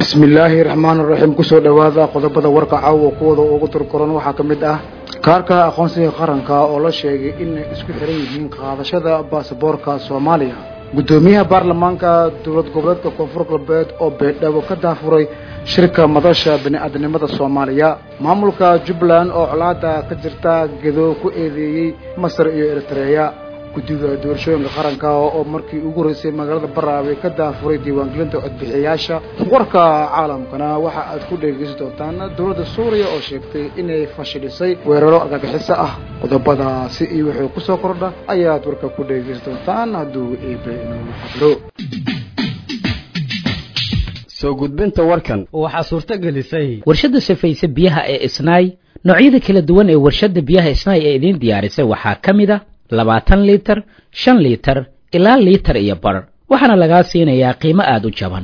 bismi illaahi raxmaan raxiim kusoo dhowaada qodobada warka caawa kuwada ugu turkoran waxaa ka mid ah kaarka aqoonsiga qaranka oo la sheegay inay isku xiran yihiin qaadashada baasaboorka soomaaliya guddoomiyaha baarlamaanka dowlad goboleedka koonfur galbeed oo beedhabo ka daafuray shirka madasha bini-aadnimada soomaaliya maamulka jubbaland oo colaada ka jirta gedo ku eedeeyey masar iyo eritreya guddiga doorashooyinka qaranka oo markii ugu horeysay magaalada baraabe ka daafuray diiwaangelinta codbixiyayaasha warka caalamkana waxa aad ku dhegeysan doontaan dowladda suuriya oo sheegtay inay fashilisay weeraro argagixiso ah qodobadaasi iyo wixii kusoo kordha ayaad warka ku dhegeysan doontaan hadduu eebe inuu xadiro soo gudbinta warkan waxaa suurto gelisay warshadda safayse biyaha ee isnaay noocyada kala duwan ee warshadda biyaha isnaay ee idiin diyaarisay waxaa ka mid a labaatan liitar shan liitar ilaa liitar iyo bar waxaana lagaa siinayaa qiimo aada u jaban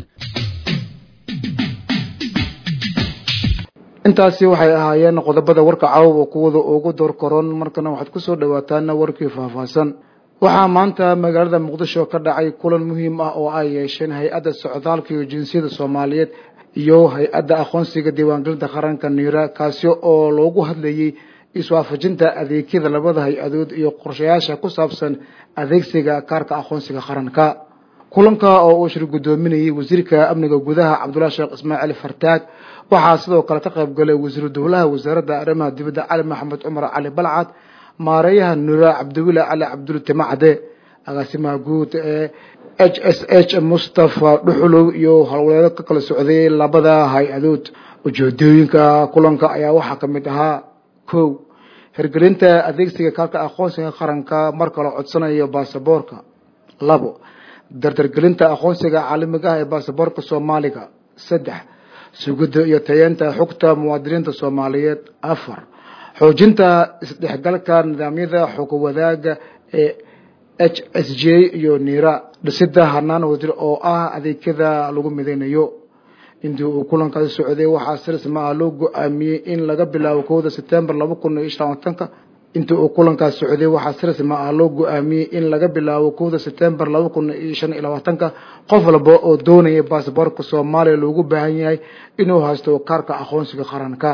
intaasi waxay ahaayeen qodobada warka caawa kuwada ugu door koron markana waxaad kusoo dhawaataan warkii faahfaahsan waxaa maanta magaalada muqdisho ka dhacay kulan muhiim ah oo ay yeesheen hay-adda socdaalka iyo jinsiyada soomaaliyeed iyo hay-adda aqoonsiga diiwaangelinta qaranka niira kaasi oo loogu hadlayey iswaafajinta adeegyada labada hay-adood iyo qorshayaasha ku saabsan adeegsiga kaarka aqoonsiga qaranka kulanka oo uu shir guddoominayay wasiirka amniga gudaha cabdullahi sheekh ismaaciil fartaag waxaa sidoo kale ka qayb galay wasiiru dowlaha wasaaradda arrimaha dibadda cali maxamed cumar cali balcad maareeyaha nura cabdiwile cali cabdul timacde agaasimaha guud ee h s h mustafa dhuxulow iyo howlwaleedo ka kala socday labada hay-adood ujeedooyinka kulanka ayaa waxaa ka mid ahaa kow hirgelinta adeegsiga kaarka aqoonsiga qaranka marka la codsanayo baasaboorka labo dardargelinta aqoonsiga caalamiga ah ee baasaboorka soomaaliga saddex sugidda iyo tayeenta xogta muwaadiniinta soomaaliyeed afar xoojinta isdhexgalka nidaamyada xog wadaaga ee h s j iyo niira dhisida hanaan wadir oo ah adeegyada lagu mideynayo intii uu kulankaasi socday waxaa si rasmi ah loo go-aamiyey in laga bilaabo kowda sebtembar laba kun iyo shan labatanka intii uu kulankaasi socday waxaa si rasmi ah loo go-aamiyey in laga bilaabo kowda sebtembar laba kun iyo shan iyo labaatanka qof walba oo doonaya baasaboorka soomaaliya loogu baahan yahay inuu haysto kaarka aqoonsiga qaranka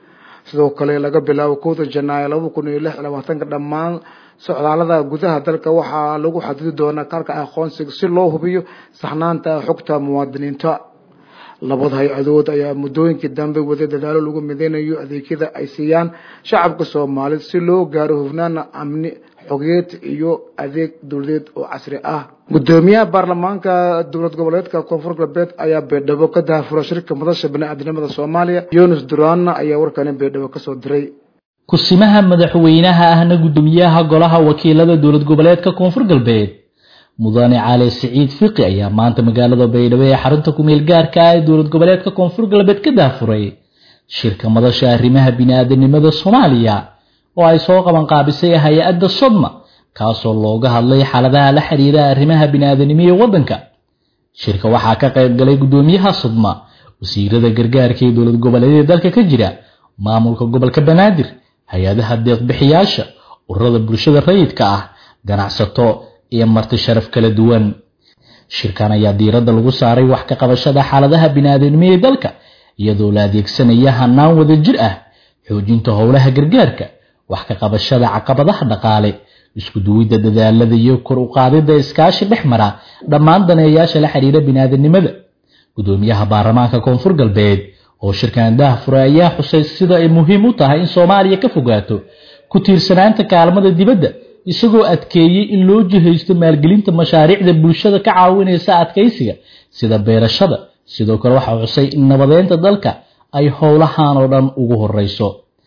sidoo kale laga bilaabo kowda janaayo laba kun iyo lix iyo labaatanka dhammaan socdaalada gudaha dalka waxaa lagu xadidi doonaa kaarka aqoonsiga si loo hubiyo saxnaanta xogta muwaadiniinta labada hay-adood ayaa muddooyinkii dambe waday dadaalo lagu mideynayo adeegyada ay siiyaan shacabka soomaaliyed si loo gaaro hufnaana amni xogeed iyo adeeg dowladeed oo casri ah guddoomiyaha baarlamaanka dowlad goboleedka koonfur galbeed ayaa beedhabo ka daafura shirka madasha bani-aadnimada soomaaliya yunis duraana ayaa warkani beedhabo kasoo diray kusimaha madaxweynaha ahna guddoomiyaha golaha wakiilada dowlad goboleedka koonfur galbeed mudane cali siciid fiqi ayaa maanta magaalada baydhabo ee xarunta kumeel gaarka ah ee dowlad goboleedka koonfur galbeed ka daafuray shirka madasha arrimaha bini-aadanimada soomaaliya oo ay soo qabanqaabisay hay-adda sodma kaasoo looga hadlay xaaladaha la xiriira arrimaha bini-aadanimo ee waddanka shirka waxaa ka qayb galay guddoomiyaha sodma wasiirada gargaarka ee dowlad goboleedyada dalka ka jira maamulka gobolka banaadir hay-adaha deeqbixiyaasha ururada bulshada rayidka ah ganacsato iyo marti sharaf kala duwan shirkan ayaa diiradda lagu saaray wax ka qabashada xaaladaha bini-aadanimo ee dalka iyadoo la adeegsanaya hanaan wada jir ah xoojinta howlaha gargaarka wax ka qabashada caqabadaha dhaqaale isku duwidda dadaalada iyo kor u qaadidda iskaashi dhex mara dhammaan daneeyaasha la xiriira bini-aadanimada guddoomiyaha baarlamaanka koonfur galbeed oo shirkan daahfuray ayaa xusay sida ay muhiim u tahay in soomaaliya ka fogaato ku tiirsanaanta kaalmada dibadda isagoo adkeeyey in loo jihaysto maalgelinta mashaariicda bulshada ka caawinaysa adkaysiga sida beerashada sidoo kale waxaa xusay in nabadeynta dalka ay howlahan oo dhan ugu horeyso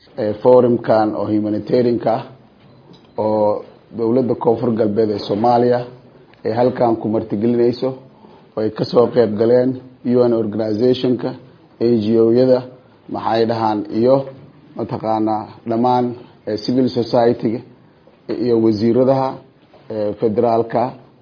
forumkan oo humanitarianka ah oo dowladda koonfur galbeed ee soomaaliya ay halkan ku martigelinayso oo ay kasoo qeyb galeen un organizationka a g o-yada maxay dhahaan iyo mataqaanaa dhammaan civil society-ga iyo wasiiradaha federaalka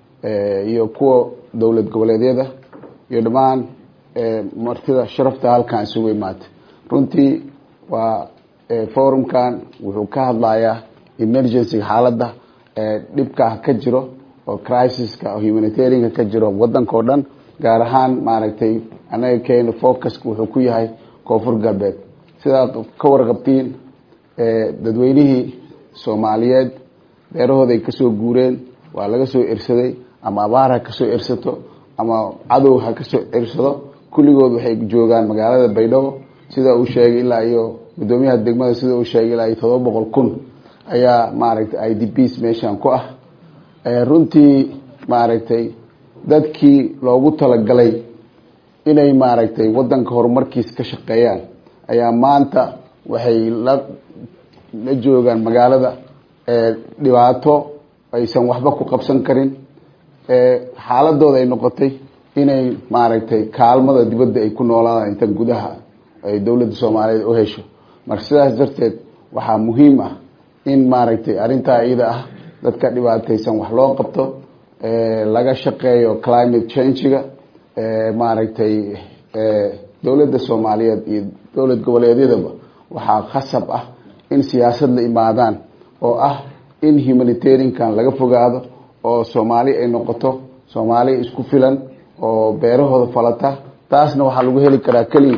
iyo kuwa dowlad goboleedyada iyo dhammaan martida sharafta halkan isugu imaatay runtii waa forumkan wuxuu ka hadlayaa emergencyga xaaladda dhibkaa ka jiro oo crisiska oo humanitarianka ka jiro wadanka o dhan gaar ahaan maaragtay annaga keena focuska wuxuu ku yahay koonfur galbeed sidaa ka warqabtiin dadweynihii soomaaliyeed beerahooda ay kasoo guureen waa laga soo ersaday ama abaar ha kasoo ersato ama cadow ha kasoo ersado kulligood waxay joogaan magaalada baydhabo sida uu sheegay ilaa iyo guddoomiyaha degmada sida uu sheegay ilaa iyo todoba boqol kun ayaa maaragtay i d bs meeshan ku ah runtii maaragtay dadkii loogu talagalay inay maaragtay wadanka horumarkiisa ka shaqeeyaan ayaa maanta waxay la la joogaan magaalada dhibaato aysan waxba ku qabsan karin xaaladooda ay noqotay inay maaragtay kaalmada dibadda ay ku noolaadaan inta gudaha ay dowladda soomaaliyeed u hesho marka sidaas darteed waxaa muhiim ah in maaragtay arrintaa iyada ah dadka dhibaataysan wax loo qabto laga shaqeeyo climate change-ga maaragtay dowladda soomaaliyeed iyo dowlad goboleedyadaba waxaa khasab ah in siyaasad la imaadaan oo ah in humanitariankan laga fogaado oo soomaali ay noqoto soomaali isku filan oo beerahooda falata taasna waxaa lagu heli karaa keliya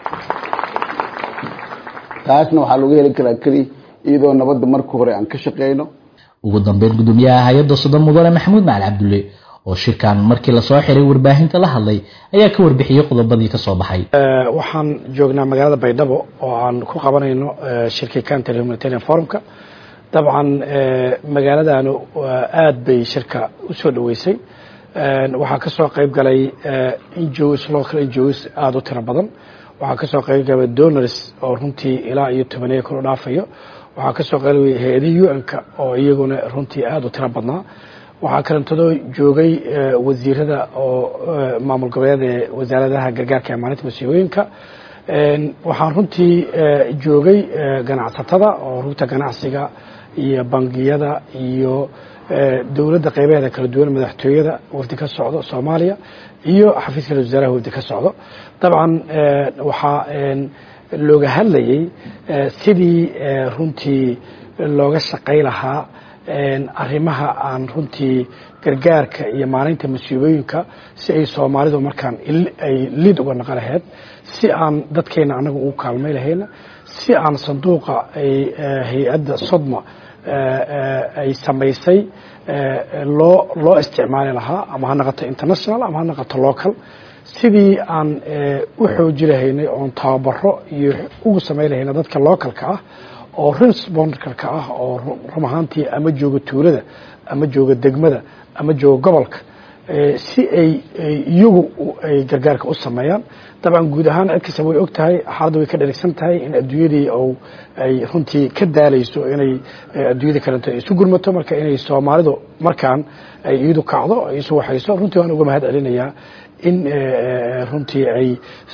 taasna waxaa lagu heli karaa keliya iyadoo nabadda marka hore aan ka shaqeyno ugu dambeyn gudoomiyaha hay-adda sodon mudane maxamuud macali cabdulle oo shirkan markii lasoo xiray warbaahinta la hadlay ayaa ka warbixiyey qodobadii kasoo baxay waxaan joognaa magaalada baydhabo oo aan ku qabanayno shirkii counter humanitarian forumka dabcan magaaladanu aad bay shirka usoo dhaweysay waxaa kasoo qayb galay njos local njos aada u tiro badan waxaa kasoo qayb galay donors oo runtii ilaa iyo tobaneeya kor u dhaafayo waxaa kasoo qaybgalay hay-adihii un-ka oo iyaguna runtii aada u tiro badnaa waxaa kalantadoo joogay wasiirada oo maamul goboleed ee wasaaradaha gargaarka ee maalinta masiibooyinka waxaan runtii joogay ganacsatada oo rugta ganacsiga iyo bangiyada iyo dowladda qeybaheeda kala duwan madaxtooyada wafdi ka socdo soomaaliya iyo xafiiska ra wasaaraha wafdi ka socdo dabcan waxaa looga hadlayay sidii runtii looga shaqay lahaa arrimaha aan runtii gargaarka iyo maalinta masiibooyinka si ay soomaalidu markaan ay liid uga naqo lahayd si aan dadkeena anaga ugu kaalmay lahayna si aan sanduuqa ay hay-adda sodma ay samaysay loo loo isticmaali lahaa ama ha noqoto international ama ha noqoto local sidii aan u xooji lahaynay oon tababaro iyo ugu samayn lahayna dadka localka ah oo responderka ah oo rum ahaantii ama jooga tuulada ama jooga degmada ama jooga gobolka si ay iyagu ay gargaarka u sameeyaan dabcan guud ahaan cid kasta way og tahay xaaladda way ka dherigsan tahay in adduunyadii ay runtii ka daalayso inay adduunyada kalento isu gurmato marka inay soomaalidu markaan ay iyadu kacdo ay isu waxayso runtii waan uga mahad celinayaa in runtii ay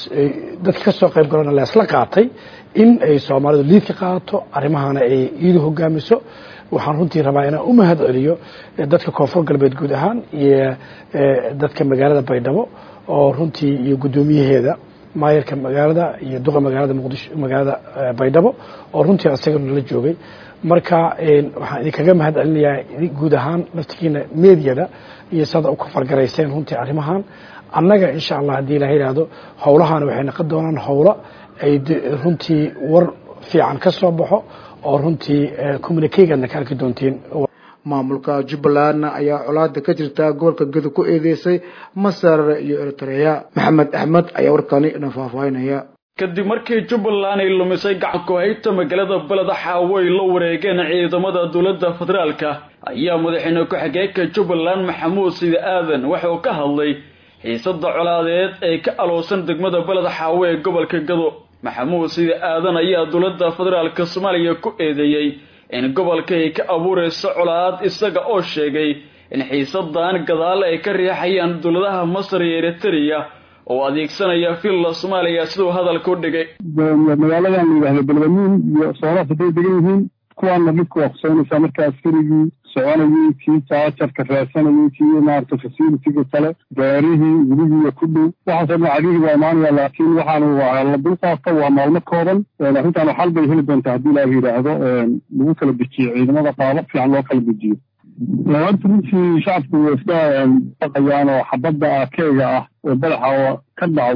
dadka kasoo qayb galona leesla qaatay in ay soomaalidu liidka qaadato arrimahana ay iyadu hogaamiso waxaan runtii rabaa inaan u mahad celiyo dadka koonfur galbeed guud ahaan iyo dadka magaalada baydhabo oo runtii iyo guddoomiyaheeda maayarka magaalada iyo duqa magaalada muqdisho magaalada baydhabo oo runtii asagana la joogay marka waxaan idinkaga mahad celinayaa guud ahaan laftigiina meediyada iyo sada u kafargarayseen runtii arrimahan annaga insha allah haddii ilaha yidhaahdo howlahan waxay noqon doonaan howlo ay runtii war fiican ka soo baxo oo runtii communikegadna ka arki doontiin maamulka jubbaland ayaa colaada ka jirta gobolka gedo ku eedeysay masar iyo eritrea maxamed axmed ayaa warkani dhan faahfaahinaya kadib markii jubbaland ay lumisay gacanku hayta magaalada beleda xaawo ay la wareegeen ciidamada dowladda federaalka ayaa madaxweyne ku-xigeenka jubbaland maxamuud sidi aadan waxa uu ka hadlay xiisada colaadeed ee ka aloosan degmada beled xaawo ee gobolka gado maxamuud sidi aadan ayaa dowladda federaalka soomaaliya ku eedeeyey in gobolka ay ka abuurayso colaad isaga oo sheegay in xiisadan gadaal ay ka riixayaan dowladaha masar iyo eritrea oo adeegsanaya villa soomaaliya siduu hadalka u dhigay magaaladan la yidhahdo balbaniin iyo sooraas hadday degan yihiin kuwaana dhibka waa kusoonaysaa marka askarigii soconayay kii jaajarka raadsanayay kii maarata fasilitiga kale gaarihii weligiiya ku dhow waxaasoo dhan cadihi waa imaanaya laakiin waxaanu waa la dulqaata waa maalmo kooban arrintan xal bay heli doontaa haddii ilaaha yidhaahdo lagu kala dejiyo ciidamada qaabo fiican loo kala dejiyo horta runtii shacabku way iska baqayaan oo xabadda akeega ah oo badaxa oo ka dhacdo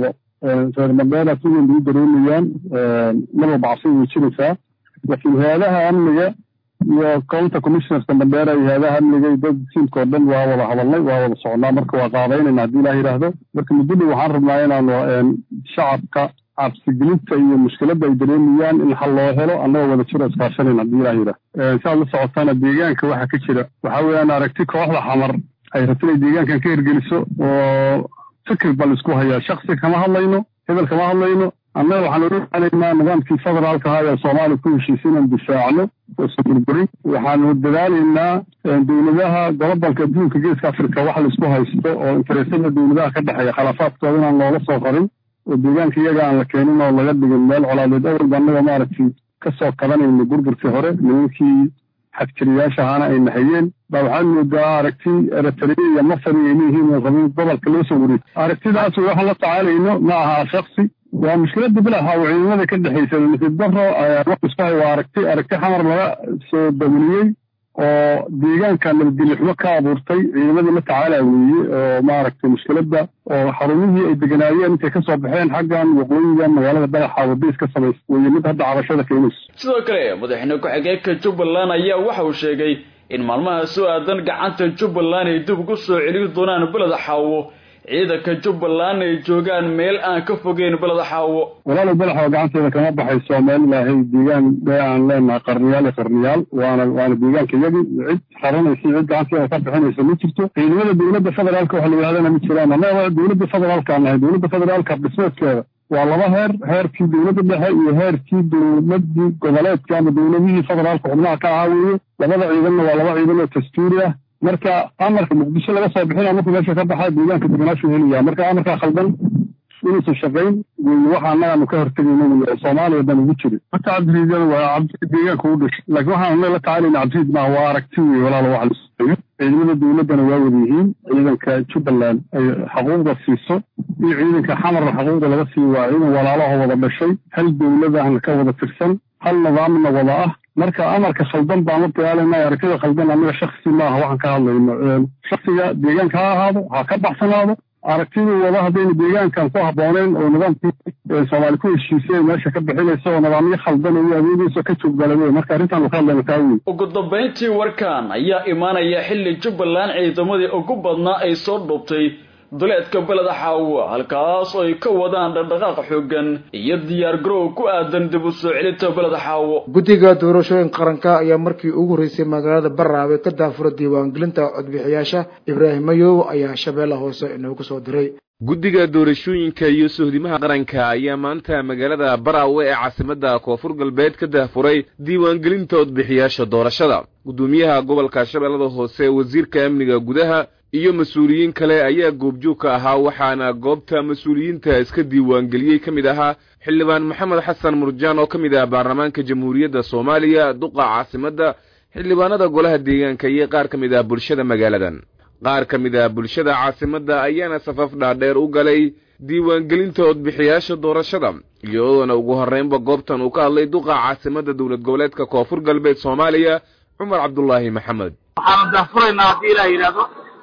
reer mandheera si weyn bay u dareemayaan laba bacsi way jiraysaa laakiin hay-adaha amniga iyo county commissionerska mandheera iyo hay-adaha amniga iyo dad siimka oo dhan waa wada hadalnay waa wada socnaa marka waa qaabaynayna haddii ilaah yidhaahdo marka muddo dhow waxaan rabnaa inaanu shacabka cabsigelinta iyo mushkiladda ay dareemayaan in xal loo helo annagoo wada jiro iskaashanayn haddii ilaah yidhaah si aad la socotaana deegaanka waxa ka jira waxaa weeyaan aragti kooxda xamar ay rabto inay deegaankan ka hirgeliso oo fikir baa laisku hayaa shaksi kama hadlayno hebel kama hadlayno annaga waxaan ogaanaynaa nidaamkii federaalka ahaa ee soomaaliya ku heshiisay inaan difaacno oosan burburin waxaanu dadaalaynaa dowladaha gobobalka adduunka geeska africa wax laisku haysto oo interesada dowladaha ka dhexeeya khilaafaadkooda inaan loola soo qarin oo deegaanka iyaga aan la keenin oo laga dhigin meel colaadeed awalba annaga maaragtay kasoo qabanayno burburkii hore nimankii xadjiriyaasha ahaana ay nahayeen baa waxaad moodaa aragti eritrea iyo masar ay leeyihiin oo rabin gobolka loo soo wareeg aragtidaas waxaan la tacaalayno ma aha shaksi waa mushkiladda bilaha oo ciidamada ka dhexaysa nasiib daro iskuhay waa aragti aragti xamar laga soo dawliyey oo deegaanka nabadgelyo xumo ka abuurtay ciidamadii la tacaala weeye oo maaragtay mushkiladda oo xarumihii ay deganaayeen intay ka soo baxeen xaggan waqooyiga magaalada dhagaxa wadays ka samaysa weeye mid hadda cabashada keenayso sidoo kale madaxweyne ku-xigeenka jubbaland ayaa waxa uu sheegay in maalmaha soo aadan gacanta jubbaland ay dib ugu soo celin doonaan beleda xaawo ciidanka jubbaland ay joogaan meel aan ka fogeyn beleda xaawo walaalow badaxoo gacanteeda kama baxayso meel ilaahay deegaan bee aan leenahay qarniyaal iyo qarniyaal waana waana deegaanka iyagii cid raranaysa cid gacanteeda ka bixinaysa ma jirto ciidamada dowladda federaalka waxa la yidhahdana ma jiraan annaga dowladda federaalka nahay dowladda federaalka dhismeedkeeda waa laba heer heerkii dowladda dhexe iyo heerkii dowladii goboleedka ama dowladihii federaalka xubnaha ka ahaa weeye labada ciidanna waa laba ciidan oo dastuuri ah marka amarka muqdisho laga soo bixina markuu meesha ka baxa deegaanka deganaashu helaya marka amarkaa khaldan inuusan shaqayn wey waxa annagaanu ka hortegayno wey oo soomaaliya dan ugu jiri marka cabdiriidana waa cabdi deegaanka u dhashay laakiin waxaan annaga la tacaalayna cabdiriid maaha waa aragti wey walaalo wax lasameeyo ciidamada dowladdana waa wada yihiin ciidanka jubbaland ay xaquuqda siiso iyo ciidanka xamarna xaquuqda laga siiyo waa ciidan walaalaho wada dhashay hal dowladahna ka wada tirsan hal nidaamna wada ah marka amarka khaldan baan la dagaalayna aragtida khaldan anaga shaksi maaha waxaan ka hadlayno shaksiga deegaanka ha ahaado ha ka baxsanaado aragtiduu wada haddayna deegaankan ku habbooneyn oo nidaamkii soomaali ku heshiisay meesha ka bixinaysa oo nidaamyo khaldan oo awoodeysa ka jooggalay marka arrintaanu ka hadlayna taa wey ugu dambayntii warkan ayaa imaanaya xilli jubbaland ciidamadii ugu badnaa ay soo dhubtay duleedka beleda xaawo halkaas oo ay ka wadaan dhaqdhaqaaq xoogan iyo diyaar garow ku aadan dib u soo celinta beleda xaawo guddiga doorashooyin qaranka ayaa markii ugu horreysay magaalada baraabe ka daafura diiwaangelinta codbixiyaasha ibraahim mayow ayaa shabeelle hoose inoogu soo diray guddiga doorashooyinka iyo sohdimaha qaranka ayaa maanta magaalada baraawe ee caasimadda koonfur galbeed ka dahfuray diiwaangelinta codbixiyaasha doorashada guddoomiyaha gobolka shabeellada hoose wasiirka amniga gudaha iyo mas-uuliyiin kale ayaa goobjoog ka ahaa waxaana goobta mas-uuliyiinta iska diiwaangeliyey ka mid ahaa xildhibaan maxamed xasan murjaan oo ka mid ah baarlamaanka jamhuuriyadda soomaaliya duqa caasimadda xildhibaanada golaha deegaanka iyo qaar ka mid ah bulshada magaaladan qaar ka mid ah bulshada caasimadda ayaana safaf dhaadheer u galay diiwaangelinta codbixiyaasha doorashada iyadoona ugu horreynba goobtan uu ka hadlay duqa caasimadda dowlad goboleedka koonfur galbeed soomaaliya cumar cabdulaahi maxamed waxaanu daafuraynaa haddii ilaah yidhaahdo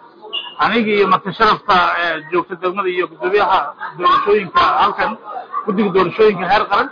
anigii iyo marka sharafta joogta degmada iyo guddoomiyaha doorashooyinka halkan guddiga doorashooyinka heer qaran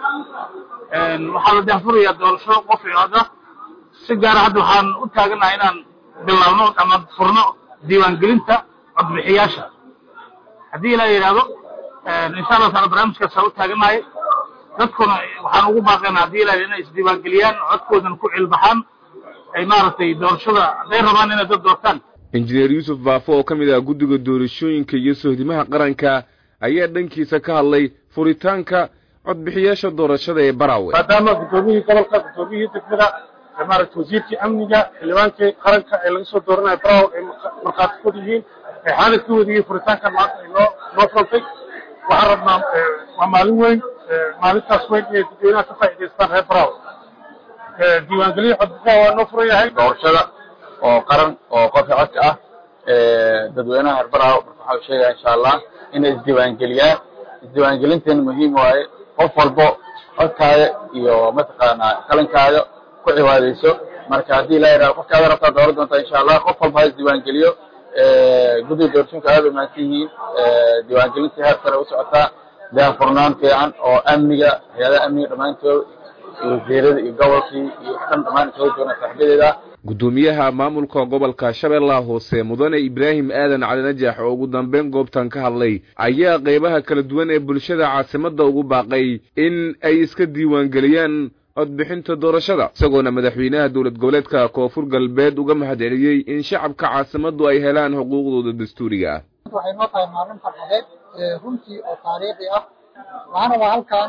waxaa la daafurayaa doorasho qof cooda si gaara hadda waxaan u taaganahay inaan bilaabno ama furno diiwaangelinta codbixiyaasha haddii ilaa yidhaahdo insha allah taala barnaamijkaasa u taaganahay dadkuna waxaan ugu baaqayna haddii ilaa inay isdiiwaangeliyaan codkoodan ku cilbaxaan ay maaragtay doorashada hadday rabaan inay dad doortaan injineer yuusuf baafo oo ka mid ah guddiga doorashooyinka iyo sohdimaha qaranka ayaa dhankiisa ka hadlay furitaanka codbixiyaasha doorashada ee baraawe maadaama guddoomiyihii gobolka guddoomiyihii degmada maaragta wasiirkii amniga xildhibaankii qaranka ee laga soo dooranayo baraawe ay markhaati kod yihiin ay xaalad ka wadiyey furitaankan maanta ay noo noo furantay waxaan rabnaa waa maalin weyn maalintaas weyn inay dadweynaha ka faa'iidaystaan reer baraawe diiwaangeliya codbixiyaha waa noo furan yahay doorashada oo qaran oo qofka codka ah dadweynaha reer baraawe marka waxaa sheegaya insha allah inay isdiiwaangeliyaan isdiiwaangelinteena muhiim waaye qof walbo codkaaga iyo mataqaanaa qalankaaga ku cibaadayso marka haddii la yidhahdo qofkaada rabtaa dooran doontaa insha allah qof walba ha isdiiwaangeliyo guddiga doorashooyinka aada u mahadsan yihiin diiwaangelintii heer sare u socotaa daahfurnaan fiican oo amniga hay-adaha amniga dhammaantood iyo wasiirada iyo gobolkii iyo dhan dhammaan isaga joogna saaxiibadeeda gudoomiyaha maamulka gobolka shabeellaha hoose mudane ibraahim aadan cali najax oo ugu dambeyn goobtan ka hadlay ayaa qeybaha kala duwan ee bulshada caasimadda ugu baaqay in ay iska diiwaangeliyaan codbixinta doorashada isagoona madaxweynaha dowlad goboleedka koonfur galbeed uga mahadceliyey in shacabka caasimaddu ay helaan xuquuqdooda dastuuriga ah waxay noo tahay maalin farxadeed runtii oo taariikhi ah waxaana waa halkan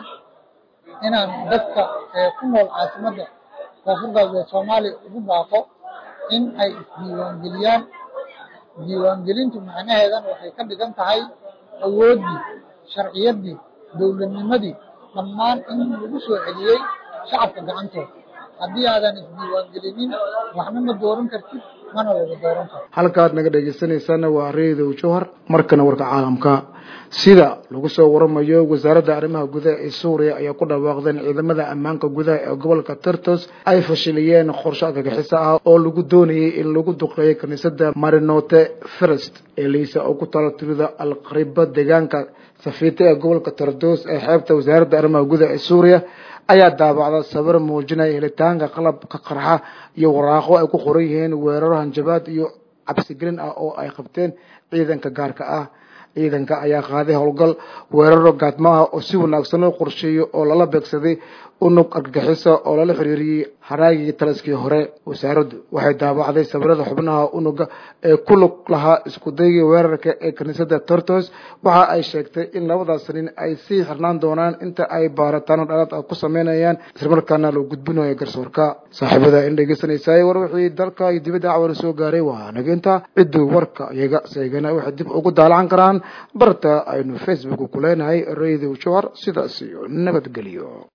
inaan dadka ku nool caasimadda koonfur galbeed soomaaliya ugu baaqo in ay isdiiwaangeliyaan diiwaangelintu macnaheedan waxay ka dhigan tahay awooddii sharciyaddii dowladnimadii dhammaan in lagu soo celiyey shacabka gacantooda haddii aadan isdiiwaangelinin waxna ma dooran kartid mana laga dooran karo halkaad naga dhegeysanaysaana waa reedow jowhar markana warka caalamka sida lagu soo waramayo wasaaradda arrimaha gudaha ee suuriya ayaa ku dhawaaqdeen ciidamada ammaanka gudaha ee gobolka tartos ay fashiliyeen qorshe argagixiso ah oo lagu doonayay in lagu duqeeyo kiniisadda marinote first ee liisa oo ku talo tirida alqariba deegaanka safiite ee gobolka tardos ee xeebta wasaaradda arrimaha gudaha ee suuriya ayaa daabacda sawir muujinaya helitaanka qalabka qarxa iyo waraaqo ay ku qoran yihiin weeraro hanjabaad iyo cabsigelin ah oo ay qabteen ciidanka gaarka ah ciidanka ayaa qaaday howlgal weeraro gaadmo ah oo si wanaagsan loo qorsheeyo oo lala beegsaday unug argagixisa oo lala xiriiriyey haraagii taliskii hore wasaaraddu waxay daabacday sawirada xubnaha unuga ee ku lug lahaa iskudaygii weerarka ee kiniisadda tortos waxa ay sheegtay in labadaas nin ay sii xirnaan doonaan inta ay baaritaano dhalaad ah ku sameynayaan islamarkaana loo gudbinayo garsoorka saaxiibada in dhegeysanaysaay war wixii dalka iyo dibadda cawala soo gaaray waa naginta cidduu warka iyaga seegana waxay dib ugu daalacan karaan barta aynu facebook ku leenahay radio jowhar sidaas iyo nabadgelyo